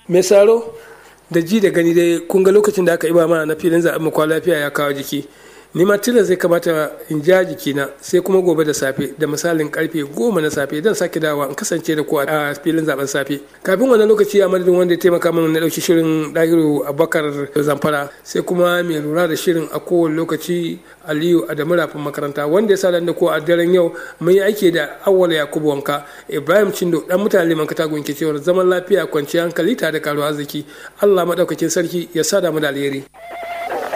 mai saro da ji da gani dai kun ga lokacin da aka iba mana na filin zaɓen mu lafiya ya kawo jiki ni ma tilas zai kamata in ja jikina sai kuma gobe da safe da misalin karfe goma na safe don sake dawa in kasance da ku a filin zaben safe kafin wannan lokaci a madadin wanda ya taimaka mana na ɗauki shirin ɗahiru abubakar zamfara sai kuma mai lura da shirin a kowane lokaci aliyu adamu rafin makaranta wanda ya sa da ko a daren yau mun yi aiki da awwala yakubu wanka ibrahim cindo dan mutane liman katagun ke cewar zaman lafiya kwanciyar hankali tare da karuwa arziki allah maɗaukakin sarki ya sada mu da alheri.